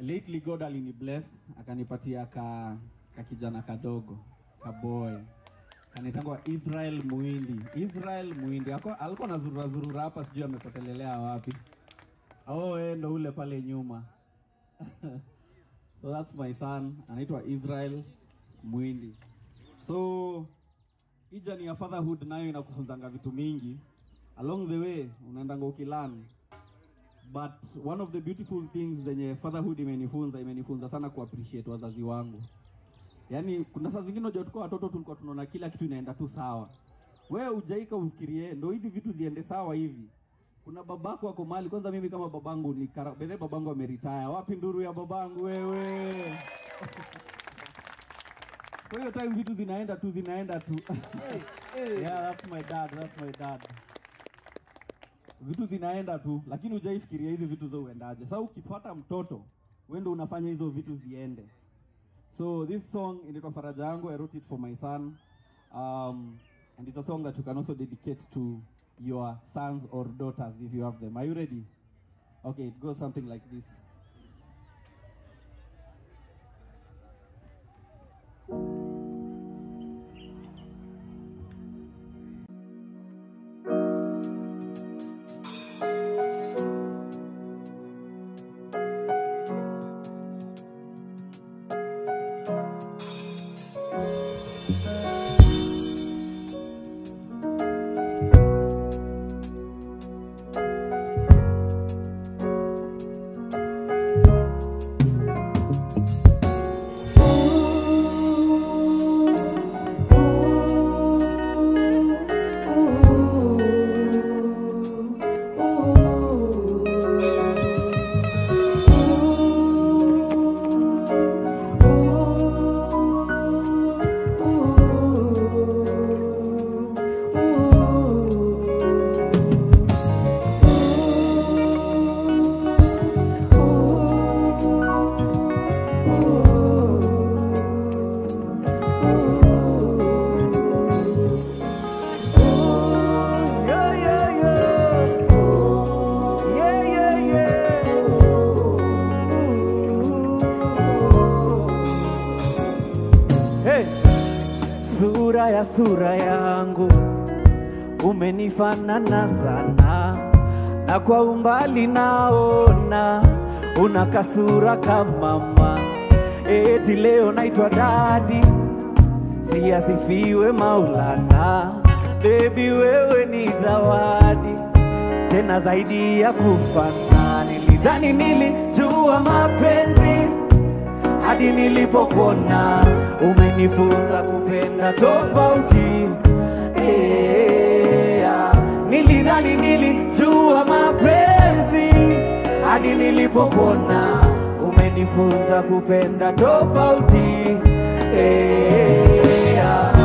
lately god alini bless akanipatia ka, ka kijana kadogo kaboy kanaitangwa israel muindi israel muindi Ako- alikuwa na zurura zurura hapa sijui amepotelelea wapi oh eh, ndo ule pale nyuma so that's my son anaitwa israel mwindi so hii jani ya fatherhood nayo inakufunzanga vitu mingi along the way unaendanga ukilan but one of the beautiful things zenye fatherhood imenifunza imenifunza sana kuappreciate wazazi wangu yaani kuna saa zingine unajua tukiwa watoto tulikuwa tunaona kila kitu inaenda tu sawa wewe ujaika ufikirie ndo hizi vitu ziende sawa hivi kuna babako ako mali kwanza mimi kama babangu ni kara- bele babangu ameritaya wapi nduru ya babangu wewe kwa hiyo time vitu zinaenda tu zinaenda tu yeah that's my dad that's my dad vitu zinaenda tu lakini hujaifikiria hizi vitu za uendaje sasa ukipata mtoto wewe ndo unafanya hizo vitu ziende so this song inaitwa faraja yangu i wrote it for my son um, and it's a song that you can also dedicate to your sons or daughters if you have them are you ready okay it goes something like this Hey! Sura ya sura yangu umenifanana sana, na kwa umbali naona una kasura kama mama. Eti leo naitwa dadi, siasifiwe Maulana. Baby wewe ni zawadi tena zaidi ya kufana. Nilidhani nilijua mapenzi hadi nilipokona umenifunza kupenda tofauti yeah. Nilidhani nilijua mapenzi hadi nilipokona umenifunza kupenda tofauti yeah.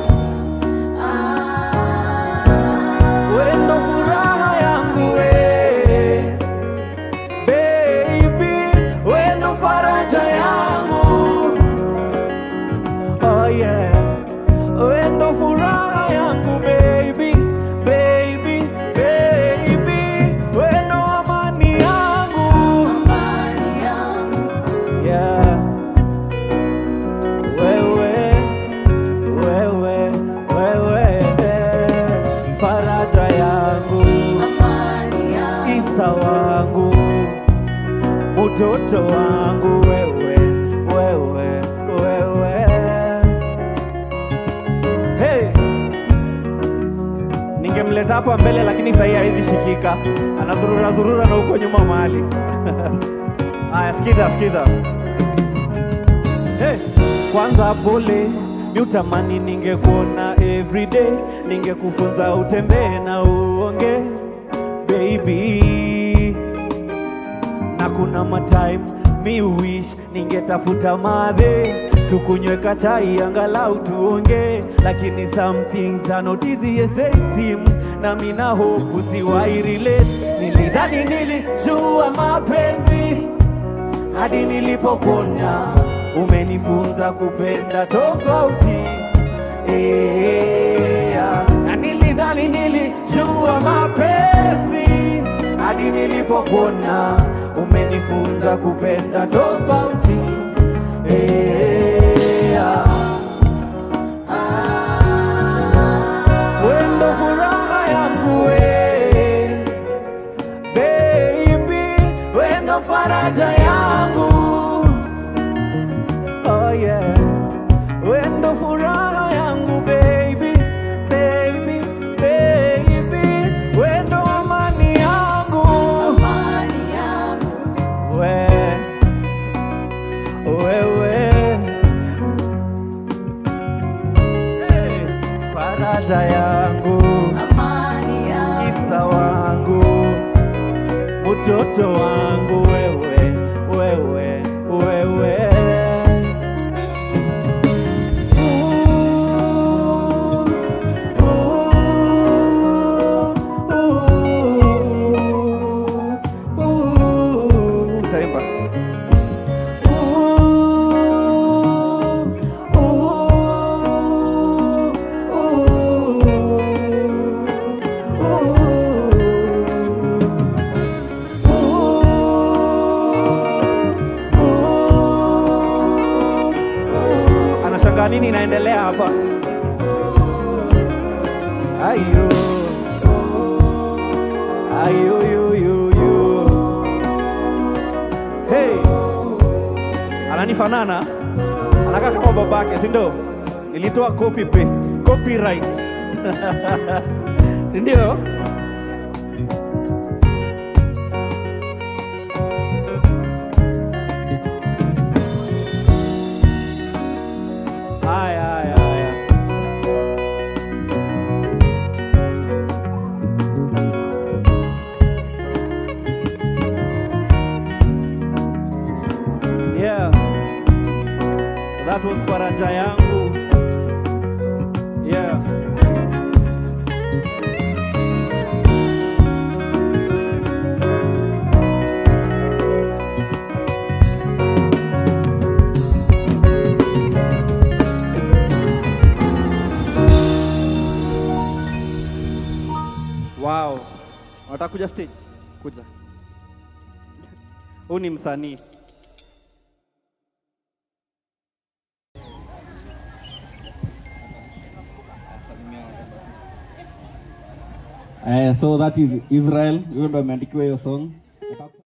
Wendo furaha yangu we baby, wendo faraja yangu oh yeah, wendo furaha yangu baby, baby, baby, wendo amani yangu, yeah, wewe wewe wewe faraja yangu isa wangu mtoto wangu wewe wewe wewe hey! ningemleta hapa mbele lakini sahii haizi shikika anadhurura dhurura na huko nyuma mahali haya sikiza sikiza hey! kwanza pole mi utamani ningekuona everyday ningekufunza utembee na uonge baby na kuna matime mi wish ningetafuta madhe tukunyweka chai angalau tuonge lakini some things are not easy as they seem na mina hope usiwai relate nilidhani nilijua mapenzi hadi nilipokona umenifunza kupenda tofauti yeah. na nilidhani nilijua mapenzi hadi nilipokona umenifunza kupenda tofauti Eh, ah. Wendo furaha yangu we baby, wendo faraja yangu oh yeah, wendo furaha yangu baby, baby, baby, wendo amani yangu we wewe hey, faraja yangu isa wangu mtoto wangu wewe wewe wewe Ooh, ooh, ooh. Taimba. Anashangaa nini inaendelea hapa? Ayo. Ayo yo yo yo. Hey. Ananifanana? Anakaa kama babake, si ndio? Nilitoa copy paste, copyright. Si ndio? Haya, haya, haya. Yeah. That was faraja yangu. Yeah. Wow. Unataka kuja stage? Kuja. Huu ni msanii. Eh, so that is Israel. Hiyo ndo ameandikiwa hiyo song.